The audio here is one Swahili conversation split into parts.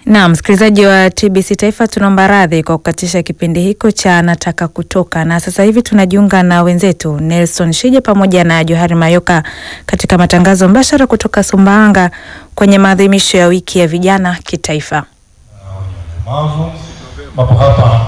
Na msikilizaji wa TBC Taifa, tunaomba radhi kwa kukatisha kipindi hiko cha nataka kutoka, na sasa hivi tunajiunga na wenzetu Nelson Shije pamoja na Johari Mayoka katika matangazo mbashara kutoka Sumbawanga kwenye maadhimisho ya wiki ya vijana kitaifa. Mapo hapa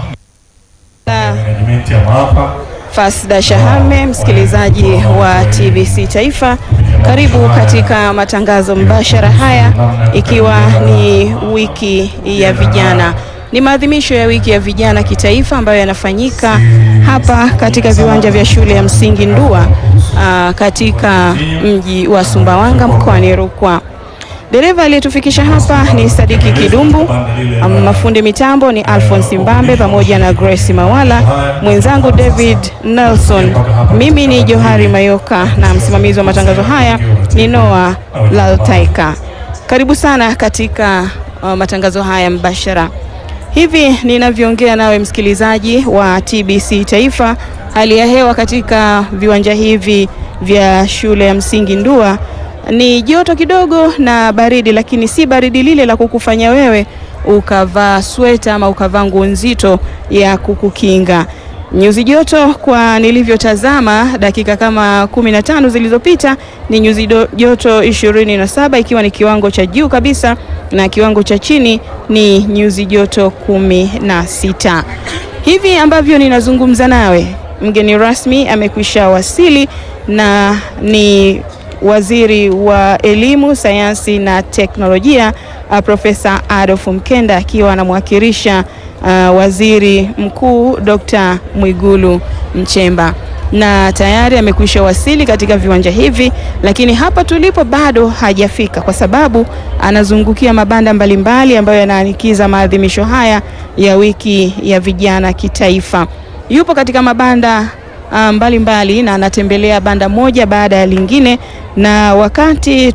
management ya maafa Fasda Shahame, msikilizaji wa TBC Taifa, karibu katika matangazo mbashara haya, ikiwa ni wiki ya vijana. Ni maadhimisho ya wiki ya vijana kitaifa ambayo yanafanyika hapa katika viwanja vya shule ya msingi Ndua, aa, katika mji wa Sumbawanga mkoani Rukwa. Dereva aliyetufikisha hapa ni Sadiki Kidumbu, mafundi mitambo ni Alphonse Mbambe pamoja na Grace Mawala, mwenzangu David Nelson, mimi ni Johari Mayoka na msimamizi wa matangazo haya ni Noah Laltaika. Karibu sana katika uh, matangazo haya mbashara. Hivi ninavyoongea nawe msikilizaji wa TBC Taifa, hali ya hewa katika viwanja hivi vya shule ya msingi Ndua ni joto kidogo na baridi, lakini si baridi lile la kukufanya wewe ukavaa sweta ama ukavaa nguo nzito ya kukukinga. Nyuzi joto kwa nilivyotazama dakika kama kumi na tano zilizopita ni nyuzi do, joto ishirini na saba ikiwa ni kiwango cha juu kabisa na kiwango cha chini ni nyuzi joto kumi na sita. Hivi ambavyo ninazungumza nawe, mgeni rasmi amekwisha wasili na ni Waziri wa Elimu, Sayansi na Teknolojia uh, Profesa Adolf Mkenda akiwa anamwakilisha uh, Waziri Mkuu Dr. Mwigulu Nchemba na tayari amekwisha wasili katika viwanja hivi, lakini hapa tulipo bado hajafika kwa sababu anazungukia mabanda mbalimbali ambayo yanaanikiza maadhimisho haya ya wiki ya vijana kitaifa. Yupo katika mabanda mbalimbali mbali, na anatembelea banda moja baada ya lingine, na wakati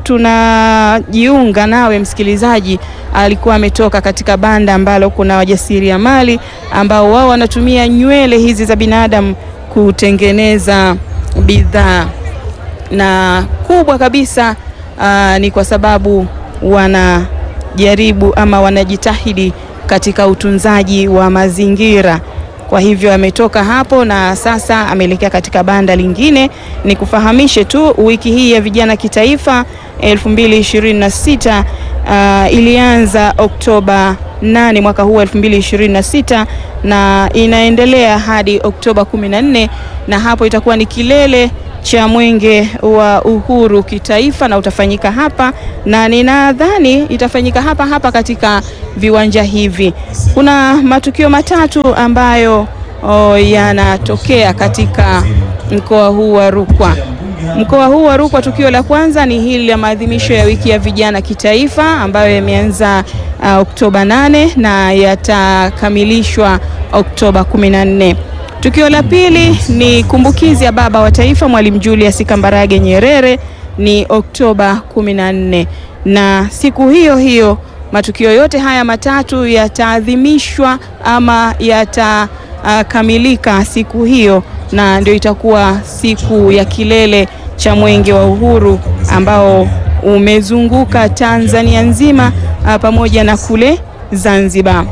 tunajiunga nawe msikilizaji, alikuwa ametoka katika banda ambalo kuna wajasiriamali ambao wao wanatumia nywele hizi za binadamu kutengeneza bidhaa, na kubwa kabisa aa, ni kwa sababu wanajaribu ama wanajitahidi katika utunzaji wa mazingira. Kwa hivyo ametoka hapo na sasa ameelekea katika banda lingine. Ni kufahamishe tu wiki hii ya vijana kitaifa 2026 uh, ilianza Oktoba 8 mwaka huu 2026 na inaendelea hadi Oktoba 14 na hapo itakuwa ni kilele cha mwenge wa uhuru kitaifa na utafanyika hapa, na ninadhani itafanyika hapa hapa katika viwanja hivi. Kuna matukio matatu ambayo yanatokea katika mkoa huu wa Rukwa. Mkoa huu wa Rukwa, tukio la kwanza ni hili la maadhimisho ya wiki ya vijana kitaifa ambayo yameanza uh, Oktoba 8 na yatakamilishwa Oktoba 14. Tukio la pili ni kumbukizi ya baba wa taifa Mwalimu Julius Kambarage Nyerere ni Oktoba 14, na siku hiyo hiyo matukio yote haya matatu yataadhimishwa ama yatakamilika uh, siku hiyo, na ndio itakuwa siku ya kilele cha mwenge wa uhuru ambao umezunguka Tanzania nzima uh, pamoja na kule Zanzibar.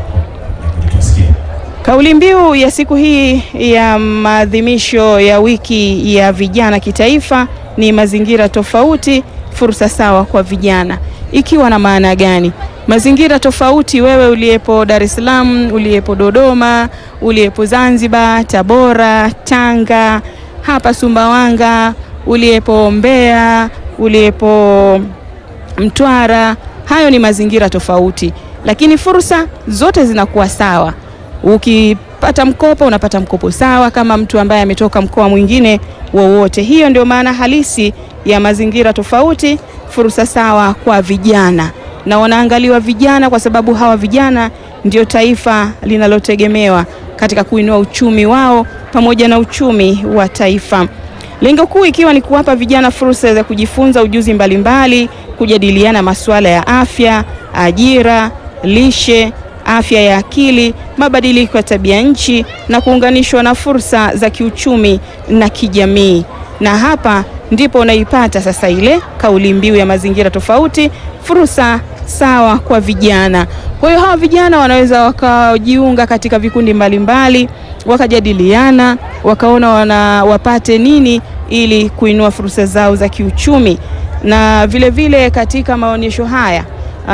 Kauli mbiu ya siku hii ya maadhimisho ya wiki ya vijana kitaifa ni mazingira tofauti, fursa sawa kwa vijana. Ikiwa na maana gani? Mazingira tofauti, wewe uliyepo Dar es Salaam, uliyepo Dodoma, uliyepo Zanzibar, Tabora, Tanga, hapa Sumbawanga, uliyepo Mbeya, uliyepo Mtwara, hayo ni mazingira tofauti, lakini fursa zote zinakuwa sawa. Ukipata mkopo unapata mkopo sawa kama mtu ambaye ametoka mkoa mwingine wowote. Hiyo ndio maana halisi ya mazingira tofauti, fursa sawa kwa vijana, na wanaangaliwa vijana kwa sababu hawa vijana ndio taifa linalotegemewa katika kuinua uchumi wao pamoja na uchumi wa taifa. Lengo kuu ikiwa ni kuwapa vijana fursa za kujifunza ujuzi mbalimbali, kujadiliana masuala ya afya, ajira, lishe afya ya akili, mabadiliko ya tabia nchi na kuunganishwa na fursa za kiuchumi na kijamii. Na hapa ndipo unaipata sasa ile kauli mbiu ya mazingira tofauti, fursa sawa kwa vijana. Kwa hiyo hawa vijana wanaweza wakajiunga katika vikundi mbalimbali, wakajadiliana, wakaona wana wapate nini ili kuinua fursa zao za kiuchumi, na vile vile katika maonyesho haya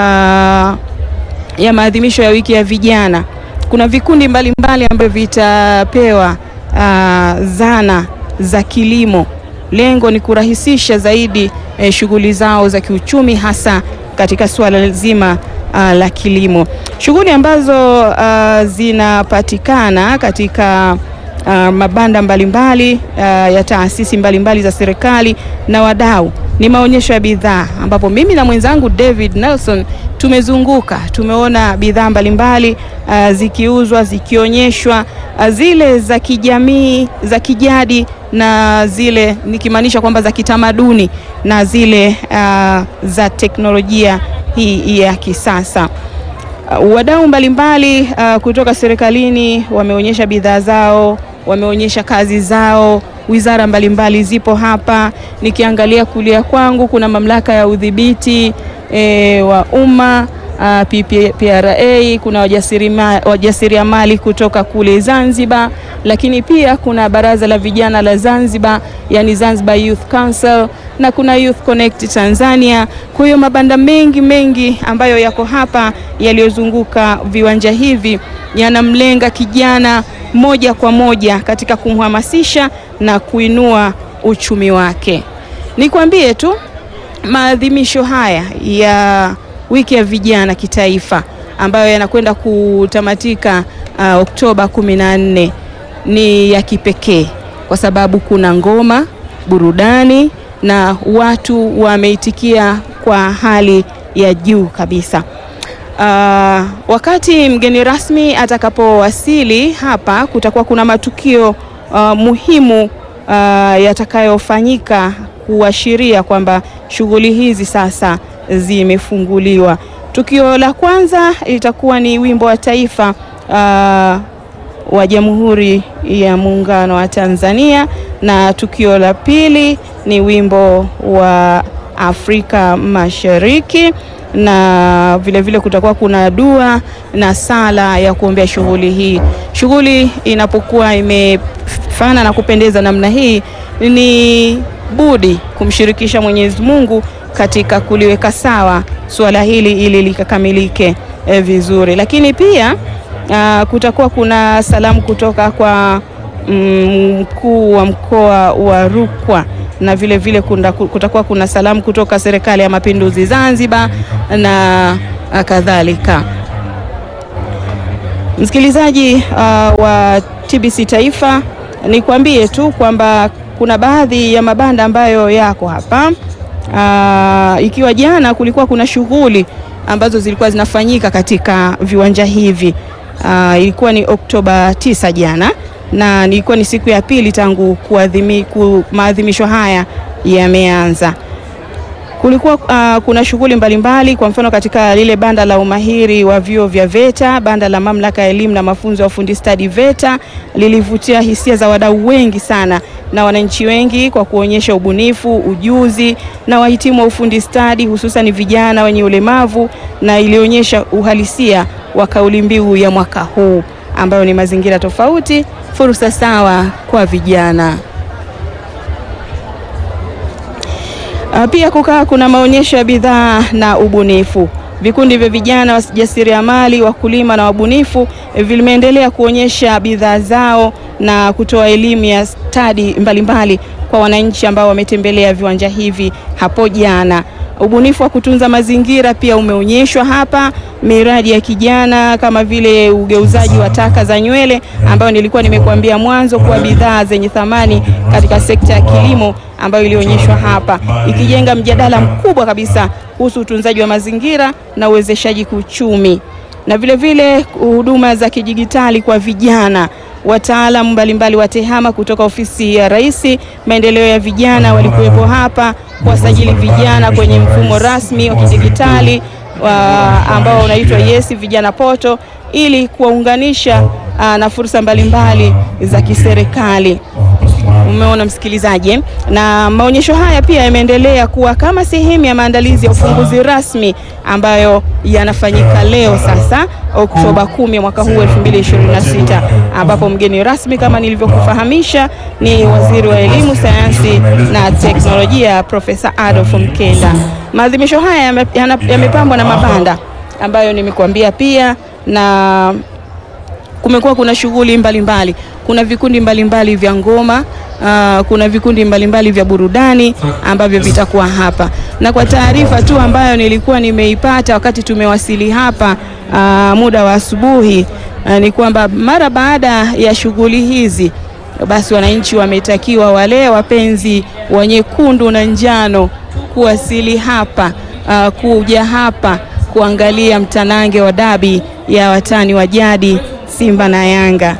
aa, ya maadhimisho ya wiki ya vijana kuna vikundi mbalimbali ambavyo vitapewa aa, zana za kilimo. Lengo ni kurahisisha zaidi eh, shughuli zao za kiuchumi hasa katika suala zima uh, la kilimo. Shughuli ambazo uh, zinapatikana katika uh, mabanda mbalimbali uh, ya taasisi mbalimbali za serikali na wadau ni maonyesho ya bidhaa, ambapo mimi na mwenzangu David Nelson tumezunguka, tumeona bidhaa mbalimbali uh, zikiuzwa, zikionyeshwa, uh, zile za kijamii, za kijadi na zile nikimaanisha kwamba za kitamaduni na zile uh, za teknolojia hii ya kisasa. Uh, wadau mbalimbali uh, kutoka serikalini wameonyesha bidhaa zao, wameonyesha kazi zao. Wizara mbalimbali zipo hapa. Nikiangalia kulia kwangu kuna mamlaka ya udhibiti e, wa umma uh, PPRA, kuna wajasiriamali kutoka kule Zanzibar, lakini pia kuna baraza la vijana la Zanzibar, yani Zanzibar Youth Council na kuna Youth Connect Tanzania. Kwa hiyo mabanda mengi mengi ambayo yako hapa yaliyozunguka viwanja hivi yanamlenga kijana moja kwa moja katika kumhamasisha na kuinua uchumi wake. Nikwambie tu maadhimisho haya ya wiki ya vijana kitaifa ambayo yanakwenda kutamatika uh, Oktoba kumi na nne ni ya kipekee kwa sababu kuna ngoma, burudani na watu wameitikia kwa hali ya juu kabisa. Uh, wakati mgeni rasmi atakapowasili hapa kutakuwa kuna matukio uh, muhimu uh, yatakayofanyika kuashiria kwamba shughuli hizi sasa zimefunguliwa. Tukio la kwanza litakuwa ni wimbo wa taifa uh, wa Jamhuri ya Muungano wa Tanzania na tukio la pili ni wimbo wa Afrika Mashariki na vile vile kutakuwa kuna dua na sala ya kuombea shughuli hii. Shughuli inapokuwa imefana na kupendeza namna hii, ni budi kumshirikisha Mwenyezi Mungu katika kuliweka sawa suala hili ili likakamilike eh, vizuri. Lakini pia uh, kutakuwa kuna salamu kutoka kwa mkuu mm, wa mkoa wa Rukwa na vile vile kuna, kutakuwa kuna salamu kutoka Serikali ya Mapinduzi Zanzibar na kadhalika. Msikilizaji uh, wa TBC Taifa, nikwambie tu kwamba kuna baadhi ya mabanda ambayo yako hapa uh, ikiwa jana kulikuwa kuna shughuli ambazo zilikuwa zinafanyika katika viwanja hivi uh, ilikuwa ni Oktoba 9 jana na ilikuwa ni siku ya pili tangu kuadhimi, ku, maadhimisho haya yameanza. Kulikuwa uh, kuna shughuli mbalimbali, kwa mfano katika lile banda la umahiri wa vyuo vya VETA, banda la mamlaka ya elimu na mafunzo ya ufundi stadi VETA lilivutia hisia za wadau wengi sana na wananchi wengi kwa kuonyesha ubunifu, ujuzi na wahitimu wa ufundi stadi, hususan vijana wenye ulemavu, na ilionyesha uhalisia wa kauli mbiu ya mwaka huu ambayo ni mazingira tofauti, fursa sawa kwa vijana. Pia kukaa kuna maonyesho ya bidhaa na ubunifu. Vikundi vya vijana wajasiriamali, wakulima na wabunifu vimeendelea kuonyesha bidhaa zao na kutoa elimu ya stadi mbalimbali kwa wananchi ambao wametembelea viwanja hivi hapo jana. Ubunifu wa kutunza mazingira pia umeonyeshwa hapa, miradi ya kijana kama vile ugeuzaji wa taka za nywele ambayo nilikuwa nimekuambia mwanzo kuwa bidhaa zenye thamani katika sekta ya kilimo ambayo ilionyeshwa hapa, ikijenga mjadala mkubwa kabisa kuhusu utunzaji wa mazingira na uwezeshaji kiuchumi, na vile vile huduma za kidijitali kwa vijana. Wataalamu mbalimbali wa TEHAMA kutoka ofisi ya Rais maendeleo ya vijana walikuwepo hapa kuwasajili vijana kwenye mfumo rasmi wa kidijitali ambao unaitwa Yes Vijana Poto ili kuwaunganisha na fursa mbalimbali za kiserikali. Umeona msikilizaji, eh? na maonyesho haya pia yameendelea kuwa kama sehemu ya maandalizi ya ufunguzi rasmi ambayo yanafanyika leo sasa Oktoba 10 mwaka huu 2026, ambapo mgeni rasmi kama nilivyokufahamisha ni Waziri wa Elimu, Sayansi na Teknolojia Profesa Adolf Mkenda. Maadhimisho haya yame- yana- yamepambwa na mabanda ambayo nimekuambia pia na kumekuwa kuna shughuli mbalimbali, kuna vikundi mbalimbali vya ngoma uh, kuna vikundi mbalimbali vya burudani ambavyo vitakuwa hapa, na kwa taarifa tu ambayo nilikuwa nimeipata wakati tumewasili hapa uh, muda wa asubuhi uh, ni kwamba mara baada ya shughuli hizi basi wananchi wametakiwa wale wapenzi wa nyekundu na njano kuwasili hapa uh, kuja hapa kuangalia mtanange wa dabi ya watani wa jadi Simba na Yanga.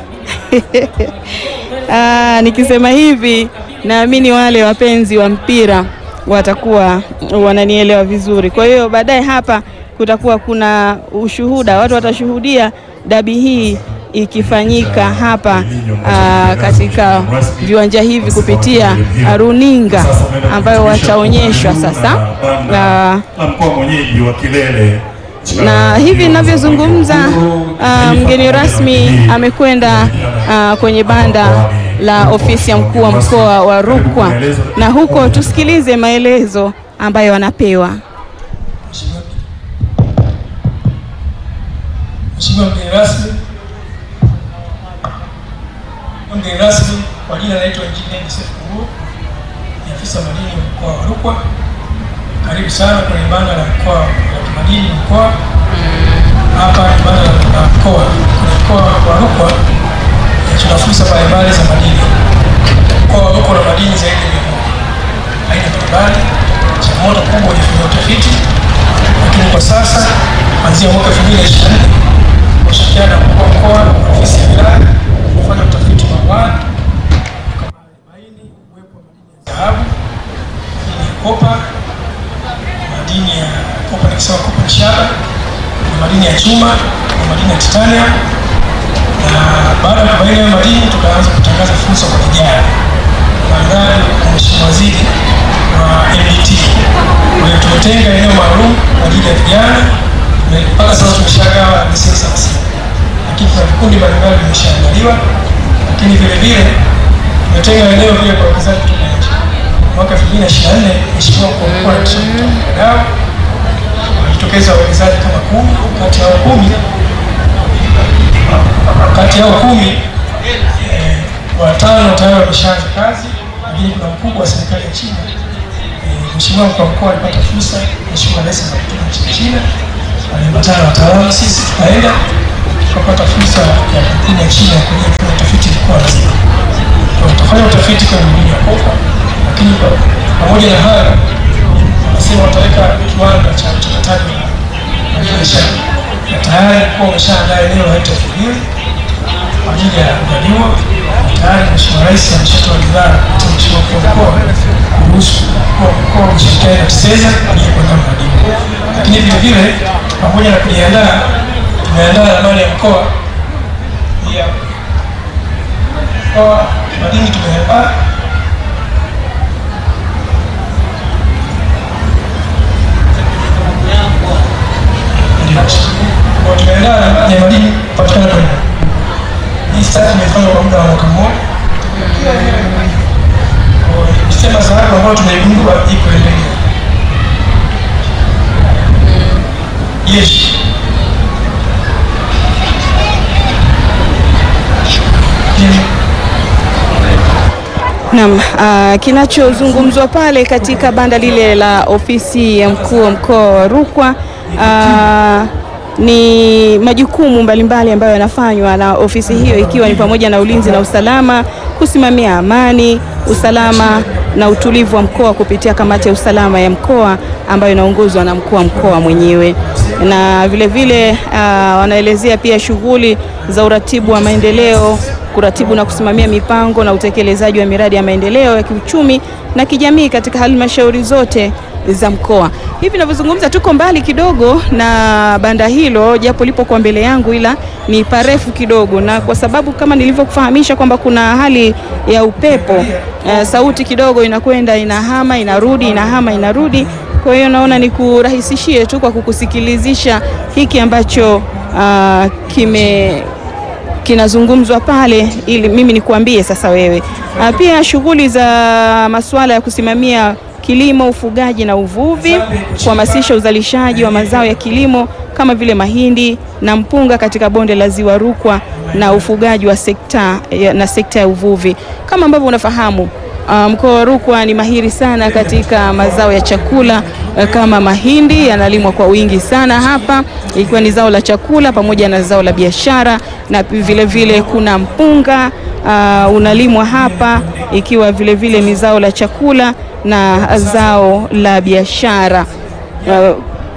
Ah, nikisema hivi naamini wale wapenzi wa mpira watakuwa wananielewa vizuri. Kwa hiyo baadaye hapa kutakuwa kuna ushuhuda, watu watashuhudia dabi hii ikifanyika hapa aa, katika viwanja hivi kupitia runinga ambayo wataonyeshwa sasa aa, na mkoa mwenyeji wa Kilele na hivi ninavyozungumza uh, mgeni rasmi amekwenda uh, kwenye banda la ofisi ya mkuu wa mkoa wa Rukwa, na huko tusikilize maelezo ambayo anapewa. Mheshimiwa mgeni rasmi, mgeni rasmi kwa jina naitwa Injinia Joseph Kungu, ni afisa madini wa mkoa wa Rukwa. Karibu sana kwenye banda la mkoa la kimadini mkoa. Hapa ni banda la mkoa kwenye mkoa wa Rukwa. eh, Tuna fursa mbalimbali za madini. Mkoa wa Rukwa una madini zaidi ya mia moja aina mbalimbali. Changamoto kubwa ni kufanya utafiti, lakini kwa sasa kuanzia mwaka 2024 kushirikiana na mkuu wa mkoa na ofisi ya wilaya kufanya utafiti wa awali baini uwepo wa madini ya dhahabu, madini ya kopa, madini ya kopa, nikisema kopa ni shaba, na madini ya chuma na madini ya titanium. Na baada ya kubaini hayo madini, tukaanza kutangaza fursa kwa vijana na mradi wa Mheshimiwa Waziri wa MDT. Kwa hiyo tumetenga eneo maalum kwa ajili ya vijana na mpaka sasa tumeshagawa leseni hamsini, lakini kuna vikundi mbalimbali vimeshaandaliwa, lakini vile vile tumetenga eneo pia kwa wawekezaji kutoka nje. Mwaka 2024 Mheshimiwa mkuu wa mkoa alishauri wadau walijitokeza wawekezaji kama kumi, kati ya hao kumi kati ya hao kumi eh, watano tayari wameshaanza kazi, lakini kuna mkubwa wa serikali ya China eh, Mheshimiwa mkuu wa mkoa alipata fursa, Mheshimiwa Rais akatuma nchini China, aliambatana na wataalamu, sisi tukaenda tukapata fursa ya kampuni ya China ya kuja kufanya utafiti mkoa mzima. Kwa hiyo tutafanya utafiti kwenye madini ya kopa, lakini pa- pamoja na hayo wanasema wataweka kiwanda cha uchakataji wa biashara na tayari mkoa umeshaandaa eneo la hekta elfu mbili kwa ajili ya kujaliwa na tayari Mheshimiwa Rais ameshatoa ridhaa kupitia Mheshimiwa mkuu wa mkoa kuruhusu mkuu wa mkoa kushirikiana na TISEZA kwa ajili ya kuandaa mradi huu. Lakini vile vile pamoja na kujiandaa, tumeandaa ramani ya mkoa ya mkoa madini tumeandaa Ndio. Kwa tumeandaa ramani ya madini kupatikana kwenye hii study imefanywa kwa muda wa mwaka mmoja. Kwa Sema dhahabu ambayo tumeigundua iko endelea. Yes. Yes. Naam, ah, kinachozungumzwa pale katika banda lile la ofisi ya mkuu wa mkoa wa Rukwa ah, ni majukumu mbalimbali ambayo yanafanywa na ofisi hiyo ikiwa ni pamoja na ulinzi na usalama, kusimamia amani, usalama na utulivu wa mkoa kupitia kamati ya usalama ya mkoa ambayo inaongozwa na mkuu wa mkoa mwenyewe, na vile vile ah, wanaelezea pia shughuli za uratibu wa maendeleo kuratibu na kusimamia mipango na utekelezaji wa miradi ya maendeleo ya kiuchumi na kijamii katika halmashauri zote za mkoa. Hivi ninavyozungumza tuko mbali kidogo na banda hilo, japo lipo kwa mbele yangu, ila ni parefu kidogo, na kwa sababu kama nilivyokufahamisha kwamba kuna hali ya upepo eh, sauti kidogo inakwenda inahama inarudi inahama inarudi. Kwa hiyo naona nikurahisishie tu kwa kukusikilizisha hiki ambacho ah, kime kinazungumzwa pale ili mimi nikuambie sasa wewe. Ah, Pia shughuli za masuala ya kusimamia kilimo, ufugaji na uvuvi, kuhamasisha uzalishaji wa mazao ya kilimo kama vile mahindi na mpunga katika bonde la Ziwa Rukwa na ufugaji wa sekta ya- na sekta ya uvuvi. Kama ambavyo unafahamu ah, mkoa wa Rukwa ni mahiri sana katika mazao ya chakula eh, kama mahindi yanalimwa kwa wingi sana hapa, ikiwa ni zao la chakula pamoja na zao la biashara, na vile vile kuna mpunga ah, unalimwa hapa, ikiwa vile vile ni zao la chakula na zao la biashara. Ah,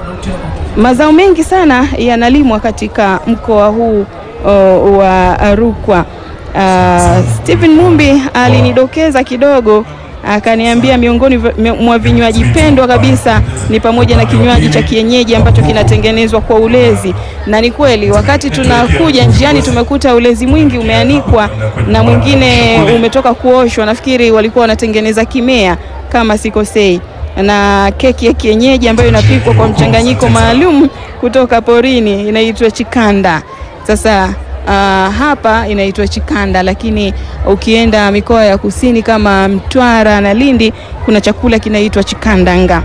mazao mengi sana yanalimwa katika mkoa huu uh, wa Rukwa. Uh, Stephen Mumbi alinidokeza kidogo akaniambia miongoni vya- mwa vinywaji pendwa kabisa ni pamoja na kinywaji cha kienyeji ambacho kinatengenezwa kwa ulezi, na ni kweli, wakati tunakuja njiani tumekuta ulezi mwingi umeanikwa na mwingine umetoka kuoshwa. Nafikiri walikuwa wanatengeneza kimea kama sikosei na keki ya kienyeji ambayo inapikwa kwa mchanganyiko maalum kutoka porini inaitwa chikanda. Sasa ah, hapa inaitwa chikanda, lakini ukienda mikoa ya kusini kama Mtwara na Lindi kuna chakula kinaitwa chikandanga.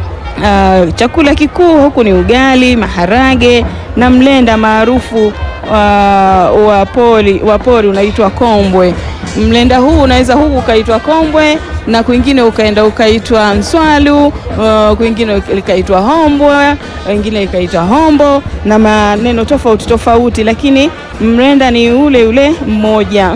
Ah, chakula kikuu huku ni ugali, maharage na mlenda maarufu wa wa pori wa pori unaitwa kombwe. Mlenda huu unaweza huku ukaitwa kombwe na kwingine ukaenda ukaitwa mswalu, uh, kwingine likaitwa hombwe, wengine ikaitwa hombo na maneno tofauti tofauti, lakini mlenda ni ule ule mmoja.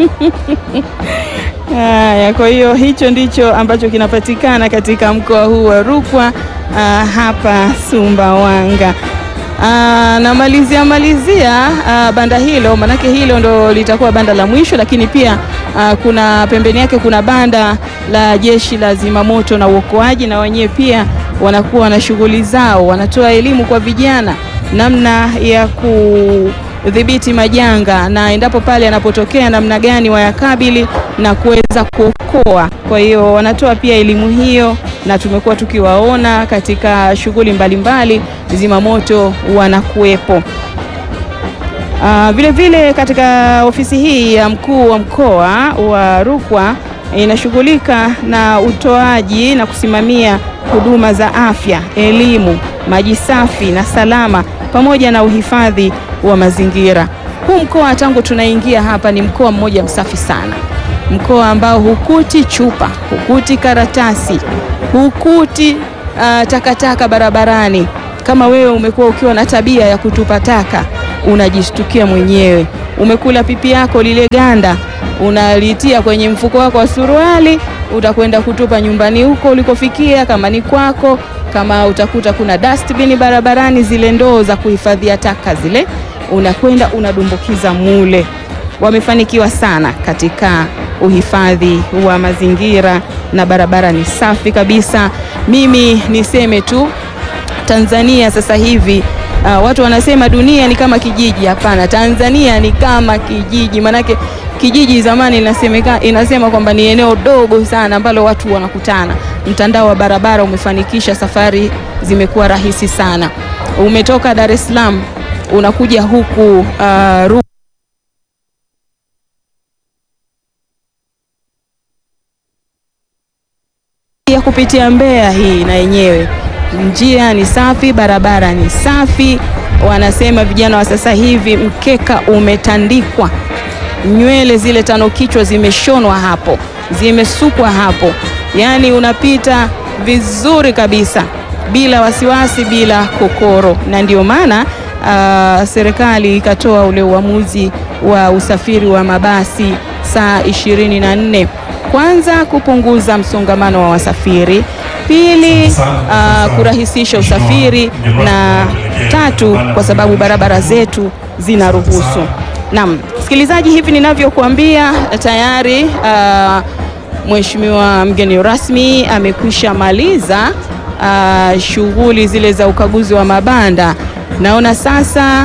Haya, kwa hiyo hicho ndicho ambacho kinapatikana katika mkoa huu wa Rukwa ah, hapa Sumbawanga. Ah, namalizia malizia ah, banda hilo, manake hilo ndo litakuwa banda la mwisho, lakini pia ah, kuna pembeni yake kuna banda la jeshi la zimamoto na uokoaji, na wenyewe pia wanakuwa na shughuli zao, wanatoa elimu kwa vijana namna ya kudhibiti majanga na endapo pale yanapotokea namna gani wayakabili na kuweza kuokoa. Kwa hiyo wanatoa pia elimu hiyo, na tumekuwa tukiwaona katika shughuli mbalimbali, zimamoto wanakuwepo. Ah, vile vile katika ofisi hii ya mkuu wa mkoa wa Rukwa inashughulika na utoaji na kusimamia huduma za afya, elimu, maji safi na salama pamoja na uhifadhi wa mazingira. Huu mkoa tangu tunaingia hapa ni mkoa mmoja msafi sana, mkoa ambao hukuti chupa, hukuti karatasi, hukuti ah, takataka barabarani. Kama wewe umekuwa ukiwa na tabia ya kutupa taka, unajishtukia mwenyewe. Umekula pipi yako lile ganda, unalitia kwenye mfuko wako wa suruali, utakwenda kutupa nyumbani huko ulikofikia, kama ni kwako. Kama utakuta kuna dustbin barabarani, zile ndoo za kuhifadhia taka zile, unakwenda unadumbukiza mule. Wamefanikiwa sana katika uhifadhi wa mazingira na barabara ni safi kabisa. Mimi niseme tu Tanzania sasa hivi uh, watu wanasema dunia ni kama kijiji. Hapana, Tanzania ni kama kijiji. Manake kijiji zamani inasemeka, inasema kwamba ni eneo dogo sana ambalo watu wanakutana. Mtandao wa barabara umefanikisha safari zimekuwa rahisi sana. Umetoka Dar es Salaam unakuja huku uh, Rukwa ya kupitia Mbeya hii na yenyewe njia ni safi, barabara ni safi. Wanasema vijana wa sasa hivi mkeka umetandikwa, nywele zile tano kichwa zimeshonwa hapo, zimesukwa hapo, yaani unapita vizuri kabisa bila wasiwasi, bila kokoro. Na ndio maana ah, serikali ikatoa ule uamuzi wa usafiri wa mabasi saa ishirini na nne kwanza kupunguza msongamano wa wasafiri, pili ah, kurahisisha usafiri, na tatu kwa sababu barabara zetu zinaruhusu. Naam, Msikilizaji, hivi ninavyokuambia tayari uh, Mheshimiwa mgeni rasmi amekwisha maliza uh, shughuli zile za ukaguzi wa mabanda. Naona sasa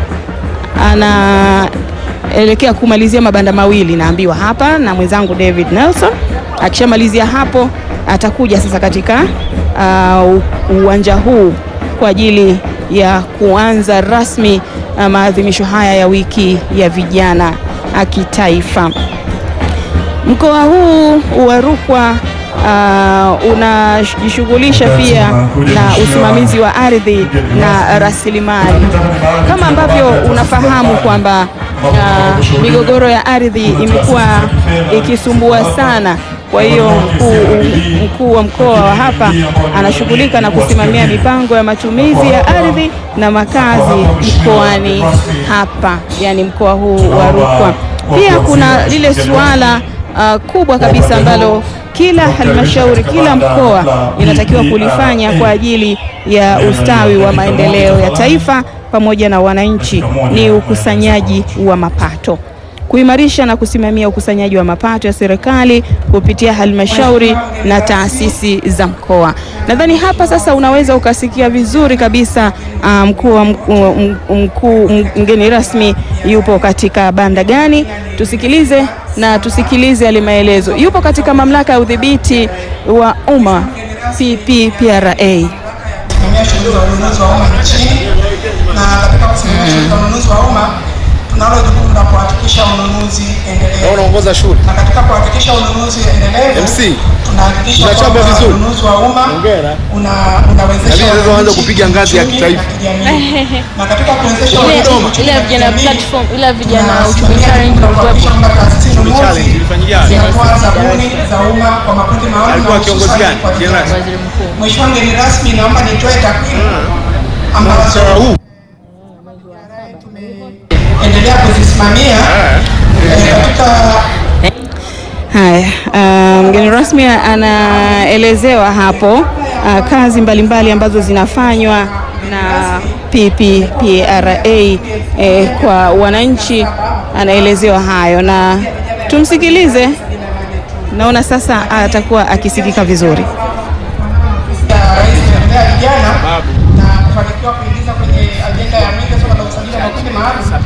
anaelekea kumalizia mabanda mawili naambiwa hapa na mwenzangu David Nelson. Akishamalizia hapo atakuja sasa katika uh, uwanja huu kwa ajili ya kuanza rasmi uh, maadhimisho haya ya wiki ya vijana kitaifa. Mkoa huu wa Rukwa uh, unajishughulisha pia na usimamizi wa ardhi na rasilimali. Kama ambavyo unafahamu kwamba uh, migogoro ya ardhi imekuwa ikisumbua sana. Kwa hiyo mkuu mkuu wa mkoa wa hapa anashughulika na kusimamia mipango ya matumizi ya ardhi na makazi mkoani hapa, yani mkoa huu wa Rukwa. Pia kuna lile suala uh, kubwa kabisa ambalo kila halmashauri, kila mkoa inatakiwa kulifanya kwa ajili ya ustawi wa maendeleo ya taifa pamoja na wananchi, ni ukusanyaji wa mapato kuimarisha na kusimamia ukusanyaji wa mapato ya serikali kupitia halmashauri na taasisi za mkoa. Nadhani hapa sasa unaweza ukasikia vizuri kabisa mkuu um, mkuu mgeni rasmi yupo katika banda gani. Tusikilize na tusikilize yale maelezo. Yupo katika mamlaka ya udhibiti wa umma PPPRA. Kusimamia shughuli za ununuzi wa umma nchini na katika kusimamia shughuli za ununuzi wa umma tunalo jukumu la kuhakikisha ununuzi endelevu. Unaongoza shule. Na katika kuhakikisha ununuzi endelevu MC, tunahakikisha unachapa kwamba vizuri. ununuzi wa umma Hongera. una unawezesha Lakini sasa uanze wananchi kupiga ngazi ya kiuchumi kitaifa. na kijamii. Na katika kuwezesha Ile- wananchi kiuchumi ile na vijana kijamii, platform, ile vijana tunasimamia uchumi challenge jukumu la kuhakikisha kwamba taasisi nunuzi challenge ilifanyikaje? zinatoa zabuni za umma kwa makundi maalum Alikuwa na kiongozi hususan gani? kwa vijana. Jenerali? waziri mkuu Mheshimiwa mgeni rasmi, naomba nitoe takwimu ambazo Mshahara huu endelea kuzisimamia eh, katika Haya, uh, mgeni rasmi anaelezewa hapo uh, kazi mbalimbali ambazo zinafanywa na PPPRA eh, kwa wananchi, anaelezewa hayo na tumsikilize. Naona sasa atakuwa akisikika vizuri. ya Rais Jakaya vijana na kufanikiwa kuingiza kwenye ajenda ya mwenge swala la usajili wa makundi maalum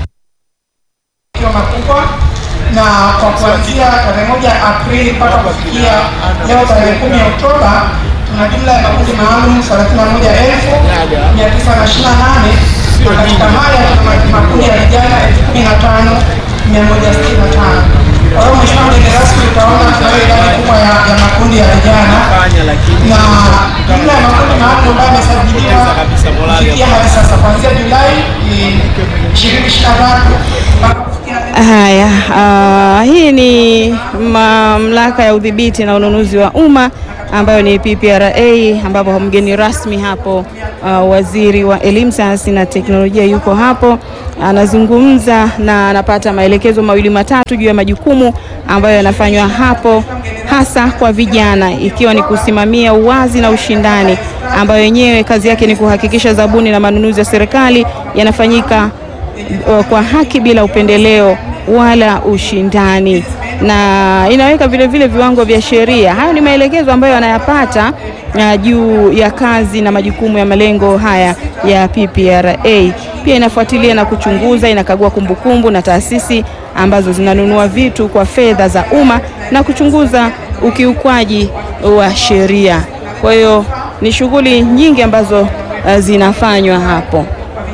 ikiwa makubwa na kwa kuanzia tarehe moja Aprili mpaka kufikia leo tarehe kumi Oktoba tuna jumla ya makundi maalum thelathini na moja elfu mia tisa na ishirini na nane na katika haya tuna makundi ya vijana elfu kumi na tano mia moja sitini na tano. Kwa hiyo Mheshimiwa mgeni rasmi, utaona tunayo idadi kubwa ya, ya makundi ya vijana na jumla ya makundi maalum ambayo yamesajiliwa kufikia hadi sasa kuanzia Julai ishirini ishirini na tatu mpaka kufikia leo Haya, uh, hii ni mamlaka ya udhibiti na ununuzi wa umma ambayo ni PPRA, ambapo mgeni rasmi hapo uh, waziri wa elimu, sayansi na teknolojia yuko hapo anazungumza na anapata maelekezo mawili matatu juu ya majukumu ambayo yanafanywa hapo hasa kwa vijana, ikiwa ni kusimamia uwazi na ushindani, ambayo yenyewe kazi yake ni kuhakikisha zabuni na manunuzi ya serikali yanafanyika uh, kwa haki bila upendeleo wala ushindani, na inaweka vile vile viwango vya sheria. Hayo ni maelekezo ambayo anayapata uh, juu ya kazi na majukumu ya malengo haya ya PPRA. Pia inafuatilia na kuchunguza, inakagua kumbukumbu na taasisi ambazo zinanunua vitu kwa fedha za umma na kuchunguza ukiukwaji wa sheria. Kwa hiyo ni shughuli nyingi ambazo uh, zinafanywa hapo.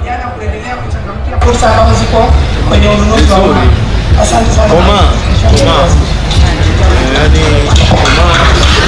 fursa ambazo ziko kwenye ununuzi wa umma. Asante sana. Koma, Mheshimiwa koma. Mgeni rasmi. yani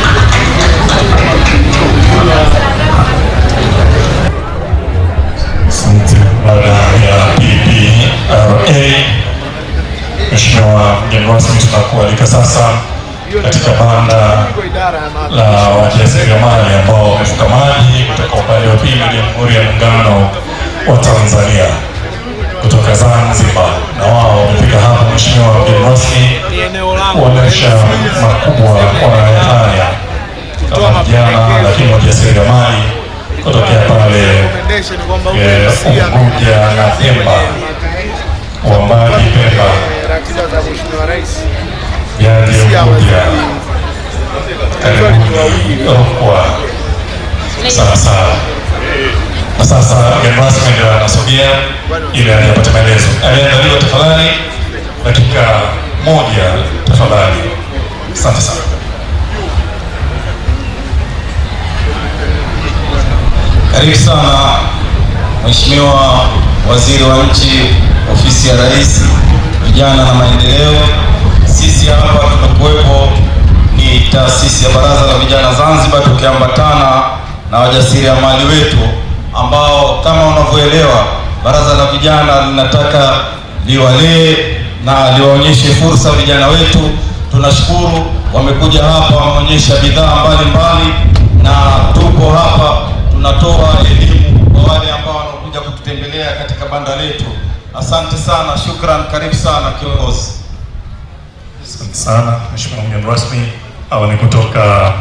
Asante. Baada ya PPRA, Mheshimiwa mgeni rasmi, tunakualika sasa katika banda la wajasiriamali ambao wamevuka maji kutoka upande wa pili wa Jamhuri ya Muungano wa Tanzania kutoka Zanzibar, na wao wamefika hapa, Mheshimiwa mgeni rasmi, kuonesha makubwa wanayofanya kama vijana, lakini wajasiriamali kutokea pale recommendation kwamba eh, uwe Unguja na Pemba wa Mbadi Pemba ratiba za Mheshimiwa Rais yaje Unguja karibuni Rukwa sana sana. Na sasa mgeni rasmi ndio anasogea ili aje apate maelezo. Aliandaliwa tafadhali, dakika moja tafadhali. Asante sana. Karibu sana Mheshimiwa Waziri wa Nchi, Ofisi ya Rais, Vijana na Maendeleo. Sisi hapa tumekuwepo ni taasisi ya Baraza la Vijana Zanzibar, tukiambatana na wajasiriamali wetu ambao kama unavyoelewa Baraza la Vijana linataka liwalee na liwaonyeshe fursa vijana wetu. Tunashukuru wamekuja hapa, wameonyesha bidhaa mbalimbali na tupo hapa tunatoa elimu kwa wale ambao wanakuja kututembelea katika banda letu. Asante sana, shukran, karibu sana kiongozi. Asante sana Mheshimiwa mgeni rasmi. Hawa ni kutoka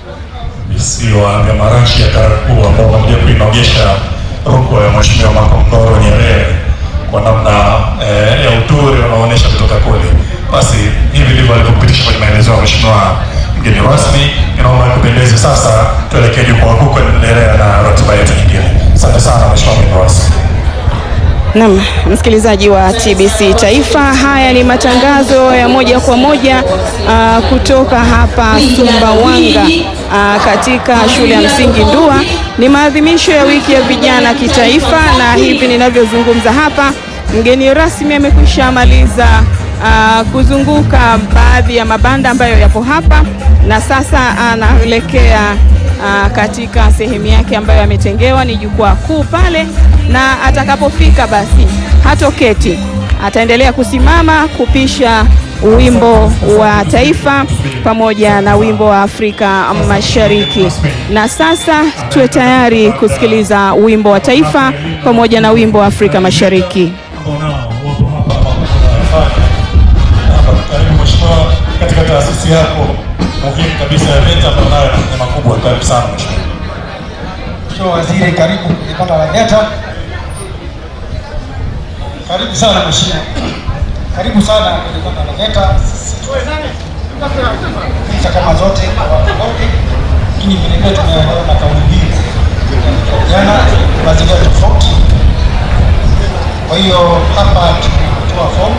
visiwa vya Marashi ya Karakuu ambao wamekuja kuinogesha Rukwa ya Mheshimiwa Makongoro Nyerere kwa namna eh, ya uturi unaoonyesha kutoka kule. Basi hivi ndivyo alivyopitisha kwenye maelezo ya Mheshimiwa mgeni rasmi. Inaomba kupendeze sasa, tuelekee jukwaa kuu kuendelea na ratiba yetu nyingine. Asante sana Mheshimiwa mgeni rasmi. Naam, msikilizaji wa TBC Taifa, haya ni matangazo ya moja kwa moja ah, kutoka hapa Sumbawanga ah, katika shule ya msingi Ndua. Ni maadhimisho ya wiki ya vijana kitaifa, na hivi ninavyozungumza hapa, mgeni rasmi amekwisha maliza ah, kuzunguka baadhi ya mabanda ambayo yapo hapa na sasa anaelekea Aa, katika sehemu yake ambayo ametengewa ni jukwaa kuu pale, na atakapofika basi hatoketi, ataendelea kusimama kupisha wimbo wa taifa pamoja na wimbo wa Afrika Mashariki. Na sasa tuwe tayari kusikiliza wimbo wa taifa pamoja na wimbo wa Afrika Mashariki. ambao nao wapo hapa hapa hapa. Karibu mheshimiwa, katika taasisi yako muhimu kabisa ya VETA ambayo nayo ni makubwa. Karibu sana mheshimiwa. Mheshimiwa Waziri, karibu kwenye banda la VETA. Karibu sana mheshimiwa, karibu sana kwenye banda la VETA. Picha kama zote kwa watu wote, lakini vile vile tumeelewa na kauli mbiu ya vijana mazingira tofauti. Kwa hiyo hapa tumetoa fomu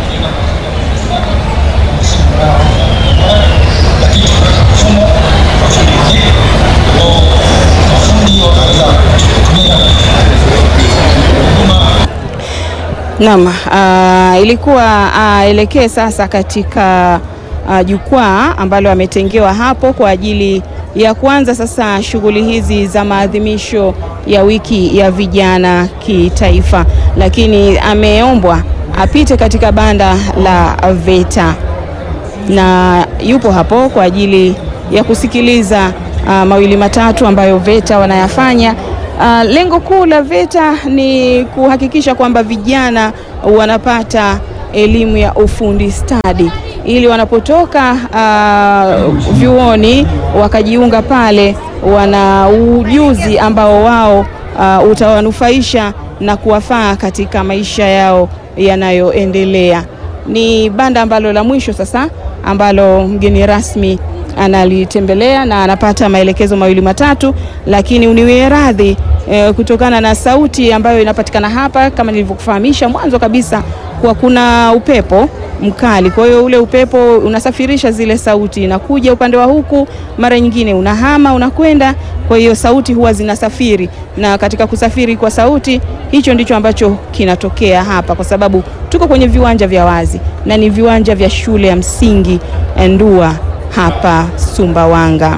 lakini tumeweka mfumo wa fundi mziki ambao mafundi wanaweza kutumia huduma Naam, ah, ilikuwa aelekee sasa katika ah, jukwaa ambalo ametengewa hapo kwa ajili ya kuanza sasa shughuli hizi za maadhimisho ya wiki ya vijana kitaifa, lakini ameombwa apite katika banda la VETA na yupo hapo kwa ajili ya kusikiliza ah, mawili matatu ambayo VETA wanayafanya. Ah, lengo kuu la VETA ni kuhakikisha kwamba vijana wanapata elimu ya ufundi stadi ili wanapotoka ah, vyuoni wakajiunga pale, wana ujuzi ambao wao ah, utawanufaisha na kuwafaa katika maisha yao yanayoendelea. Ni banda ambalo la mwisho sasa ambalo mgeni rasmi analitembelea na anapata maelekezo mawili matatu, lakini uniwie radhi eh, kutokana na sauti ambayo inapatikana hapa, kama nilivyokufahamisha mwanzo kabisa, kwa kuna upepo mkali. Kwa hiyo ule upepo unasafirisha zile sauti na kuja upande wa huku, mara nyingine unahama unakwenda. Kwa hiyo sauti huwa zinasafiri, na katika kusafiri kwa sauti, hicho ndicho ambacho kinatokea hapa, kwa sababu tuko kwenye viwanja vya wazi na ni viwanja vya shule ya msingi Ndua hapa Sumbawanga.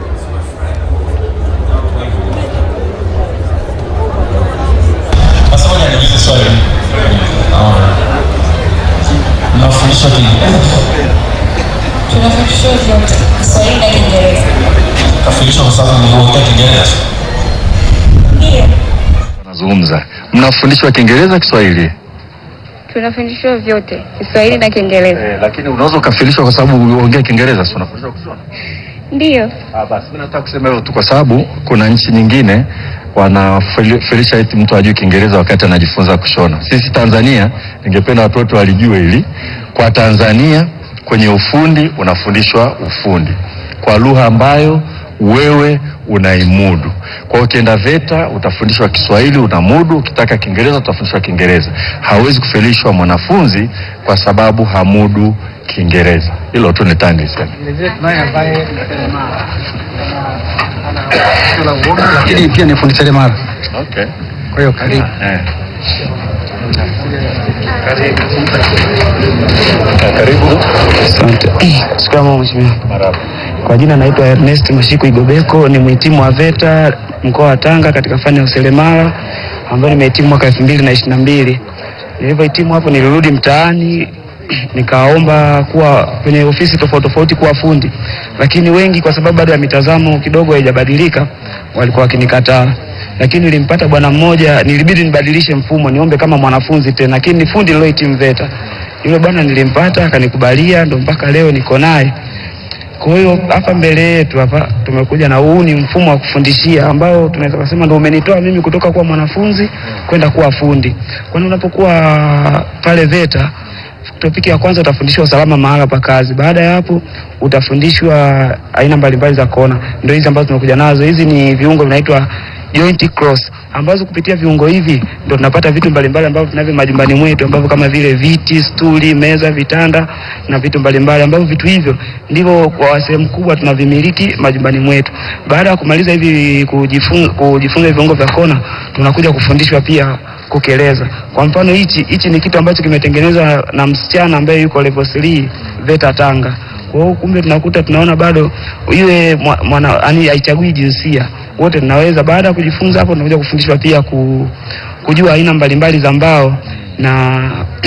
Sasa ngoja niulize swali. Ah, Mnafundishwa Kiingereza? Tunafundishwa vyote Kiswahili na Kiingereza. Kafundishwa kwa sababu mliongea Kiingereza. Ndio, Nazungumza, mnafundishwa Kiingereza, Kiswahili tunafundishwa vyote Kiswahili na Kiingereza. eh, lakini unaweza ukafundishwa kwa sababu uongea Kiingereza, si unafundishwa kusoma? Ndio, Ah, basi mimi nataka kusema hivyo tu kwa sababu kuna nchi nyingine wanafelisha eti mtu ajui Kiingereza wakati anajifunza kushona. Sisi Tanzania, ningependa watoto walijue hili. Kwa Tanzania kwenye ufundi unafundishwa ufundi kwa lugha ambayo wewe unaimudu. Kwa hiyo ukienda VETA utafundishwa Kiswahili unamudu, ukitaka Kiingereza utafundishwa Kiingereza. Hawezi kufelishwa mwanafunzi kwa sababu hamudu Kiingereza. Hilo tu nitaka niseme. lakini pia ni fundi seremala. Okay. Kwa hiyo karibu. Eh. Karibu. Asante. Shikamoo mheshimiwa. Marhaba. Kwa jina naitwa Ernest Mashiku Igobeko, ni mhitimu wa VETA mkoa wa Tanga katika fani ya useremala ambayo nimehitimu mwaka elfu mbili na ishirini na mbili. Nilivyohitimu hapo nilirudi mtaani nikaomba kuwa kwenye ofisi tofauti tofauti kuwa fundi, lakini wengi kwa sababu bado ya mitazamo kidogo haijabadilika walikuwa wakinikataa, lakini nilimpata bwana mmoja, nilibidi nibadilishe mfumo, niombe kama mwanafunzi tena, lakini ni fundi nilohitimu VETA. Yule bwana nilimpata akanikubalia, ndo mpaka leo niko naye. Kwa hiyo hapa mbele yetu hapa tumekuja na huu ni mfumo wa kufundishia ambao tunaweza kusema ndio umenitoa mimi kutoka kuwa mwanafunzi kwenda kuwa fundi. Kwani unapokuwa pale VETA topiki ya kwanza utafundishwa usalama mahala pa kazi. Baada ya hapo utafundishwa aina mbalimbali za kona, ndio hizi ambazo tumekuja nazo. Hizi ni viungo vinaitwa joint cross, ambazo kupitia viungo hivi ndio tunapata vitu mbalimbali ambavyo tunavyo majumbani mwetu, ambavyo kama vile viti, stuli, meza, vitanda na vitu mbalimbali, ambavyo vitu hivyo ndivyo kwa sehemu kubwa tunavimiliki majumbani mwetu. Baada ya kumaliza hivi kujifunza, kujifunza viungo vya kona, tunakuja kufundishwa pia kukeleza. Kwa mfano hichi hichi ni kitu ambacho kimetengenezwa na msichana ambaye yuko level 3 VETA Tanga. Kwa hiyo kumbe tunakuta tunaona bado yule mwa- mwana yani haichagui jinsia. Wote tunaweza baada ya kujifunza hapo tunakuja kufundishwa pia ku, kujua aina mbalimbali za mbao na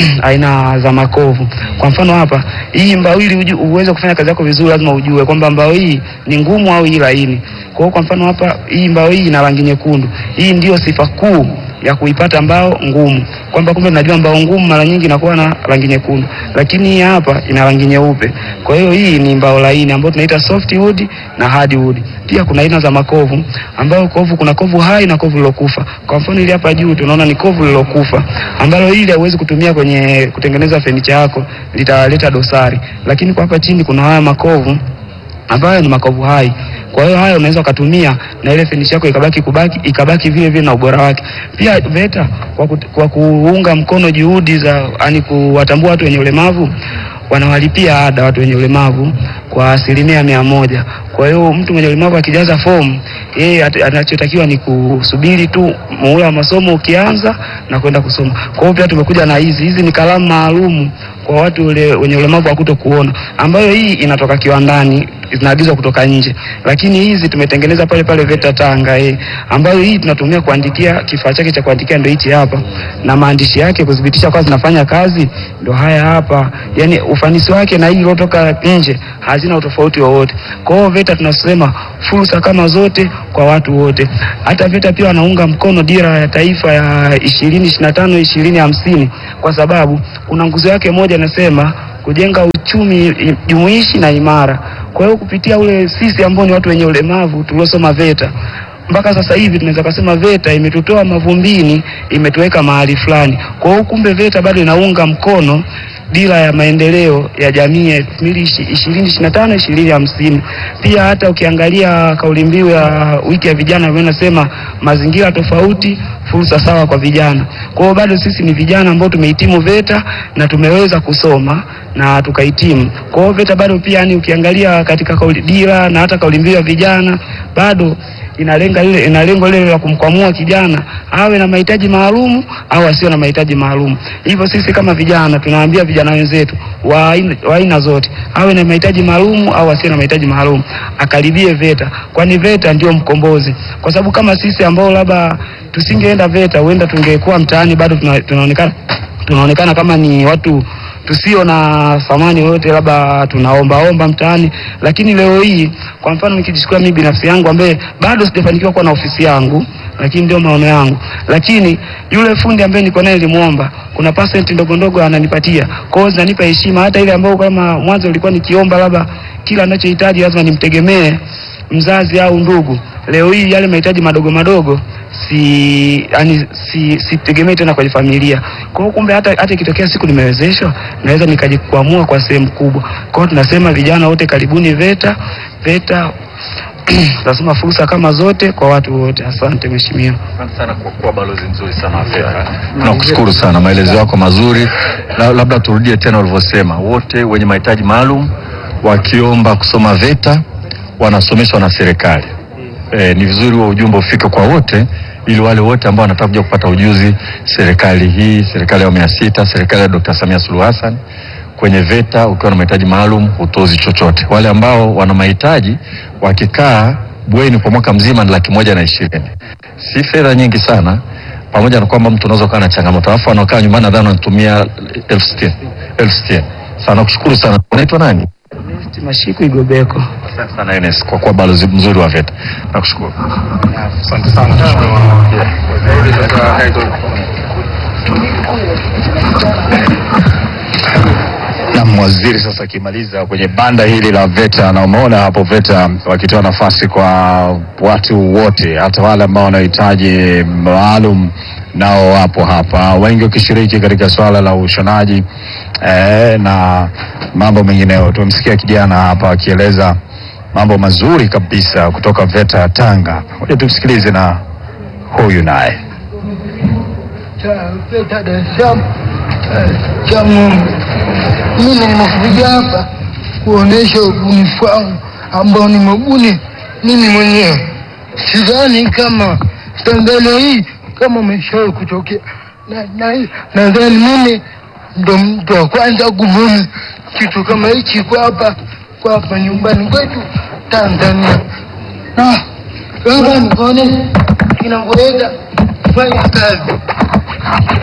aina za makovu. Kwa mfano hapa, hii mbao ili uju- uweze kufanya kazi yako vizuri, lazima ujue kwamba mbao hii ni ngumu au hii laini. Kwa hiyo kwa mfano hapa, hii mbao hii ina rangi nyekundu. Hii ndio sifa kuu ya kuipata mbao ngumu, kwamba kumbe najua mbao ngumu mara nyingi inakuwa na rangi nyekundu, lakini hii hapa ina rangi nyeupe. Kwa hiyo hii ni mbao laini ambayo tunaita soft wood na hard wood. Pia kuna aina za makovu ambayo kovu, kuna kovu hai na kovu lilokufa. Kwa mfano ili hapa juu tunaona ni kovu lilokufa ambalo hili hauwezi kutumia kwenye kutengeneza fenicha yako, litaleta dosari. Lakini kwa hapa chini kuna haya makovu ambayo ni makovu hai. Kwa hiyo haya unaweza ukatumia na ile finish yako ikabaki kubaki ikabaki vile vile na ubora wake. Pia VETA kwa, ku, kwa kuunga mkono juhudi za yani kuwatambua watu wenye ulemavu wanawalipia ada watu wenye ulemavu kwa asilimia mia moja. Kwa hiyo mtu mwenye ulemavu akijaza fomu, yeye at- anachotakiwa ni kusubiri tu muhula wa masomo ukianza na kwenda kusoma. Kwa hiyo pia tumekuja na hizi hizi ni kalamu maalum kwa watu ule, wenye ulemavu wa kuto kuona, ambayo hii inatoka kiwandani zinaagizwa kutoka nje, lakini hizi tumetengeneza pale pale VETA Tanga eh, ambayo hii tunatumia kuandikia, kifaa chake cha kuandikia ndio hichi hapa, na maandishi yake kudhibitisha kwa zinafanya kazi ndio haya hapa. Yani ufanisi wake na hii iliyotoka nje hazina utofauti wowote. Kwa hiyo VETA tunasema fursa kama zote kwa watu wote. Hata VETA pia wanaunga mkono dira ya taifa ya 2025 2050 kwa sababu kuna nguzo yake moja inasema kujenga uchumi i- jumuishi na imara. Kwa hiyo kupitia ule sisi ambao ni watu wenye ulemavu tuliosoma VETA mpaka sasa hivi tunaweza kusema VETA imetutoa mavumbini, imetuweka mahali fulani. Kwa hiyo kumbe VETA bado inaunga mkono dira ya maendeleo ya jamii ya 2025 2050. Pia hata ukiangalia kauli mbiu ya wiki ya vijana ambayo inasema mazingira tofauti, fursa sawa kwa vijana. Kwa hiyo bado sisi ni vijana ambao tumehitimu VETA na tumeweza kusoma na tukahitimu. Kwa hiyo VETA bado pia yani ukiangalia katika kauli dira na hata kauli mbiu ya vijana bado inalenga ile ina lengo lile la kumkwamua kijana awe na mahitaji maalum au asiwe na mahitaji maalum. Hivyo sisi kama vijana tunawaambia vijana wenzetu wa aina- wa aina zote awe na mahitaji maalum au asiwe na mahitaji maalum, akaribie VETA, kwani VETA ndio mkombozi. Kwa sababu kama sisi ambao labda tusingeenda VETA, huenda tungekuwa mtaani bado tuna, tunaonekana tunaonekana kama ni watu tusio na thamani yoyote, labda tunaombaomba mtaani. Lakini leo hii, kwa mfano, nikijichukua mimi binafsi yangu ambaye bado sijafanikiwa kuwa na ofisi yangu, lakini ndio maono yangu, lakini yule fundi ambaye niko naye nilimwomba, kuna percent ndogo ndogo ananipatia, kwa hiyo zinanipa heshima, hata ile ambayo kama mwanzo nilikuwa nikiomba labda kila anachohitaji lazima nimtegemee mzazi au ndugu. Leo hii yale mahitaji madogo madogo si yani si sitegemei tena kwenye familia. Kwa hiyo kumbe hata hata ikitokea siku nimewezeshwa naweza nikajikwamua kwa sehemu kubwa. Kwa hiyo tunasema vijana wote karibuni VETA. VETA tunasema fursa kama zote kwa watu wote. Asante mheshimiwa. Asante sana kwa kuwa balozi nzuri sana wa VETA. Tunakushukuru sana, maelezo yako mazuri. La, labda turudie tena ulivyosema, wote wenye mahitaji maalum wakiomba kusoma VETA wanasomeshwa na serikali. E, ni vizuri huo ujumbe ufike kwa wote ili wale wote ambao wanataka kuja kupata ujuzi, serikali hii, serikali ya awamu ya sita, serikali ya Dr. Samia Suluhu Hassan kwenye VETA ukiwa na mahitaji maalum hutozi chochote. Wale ambao wana mahitaji wakikaa bweni kwa mwaka mzima ni laki moja na ishirini, si fedha nyingi sana, pamoja na kwamba mtu unaweza kuwa na changamoto, alafu wanaokaa nyumbani nadhani wanatumia elfu sitini elfu sitini. Sana nakushukuru sana. Unaitwa nani? Mashiku Igobeko. Asante sana Enes kwa kuwa balozi mzuri wa VETA. Nakushukuru. Asante sana na waziri sasa akimaliza kwenye banda hili la VETA, na umeona hapo VETA wakitoa nafasi kwa watu wote, hata wale ambao wanahitaji maalum nao wapo hapa, wengi wakishiriki katika swala la ushonaji eh, na mambo mengineyo. Tumemsikia kijana hapa akieleza mambo mazuri kabisa kutoka VETA ya Tanga. Ngoja tumsikilize na huyu naye. VETA Dar es Salaam eh, cha Ng'ombe. Mimi nimekuja hapa kuonesha ubunifu wangu ambao nimebuni mimi mwenyewe. Sidhani kama Tanzania hii kama umeshawahi kutokea, na na- nadhani mimi ndo mtu wa kwanza kubuni kitu kama hichi kwa hapa kwa hapa nyumbani kwetu Tanzania. Na labda nikaonesha kinavyoweza kufanya kazi.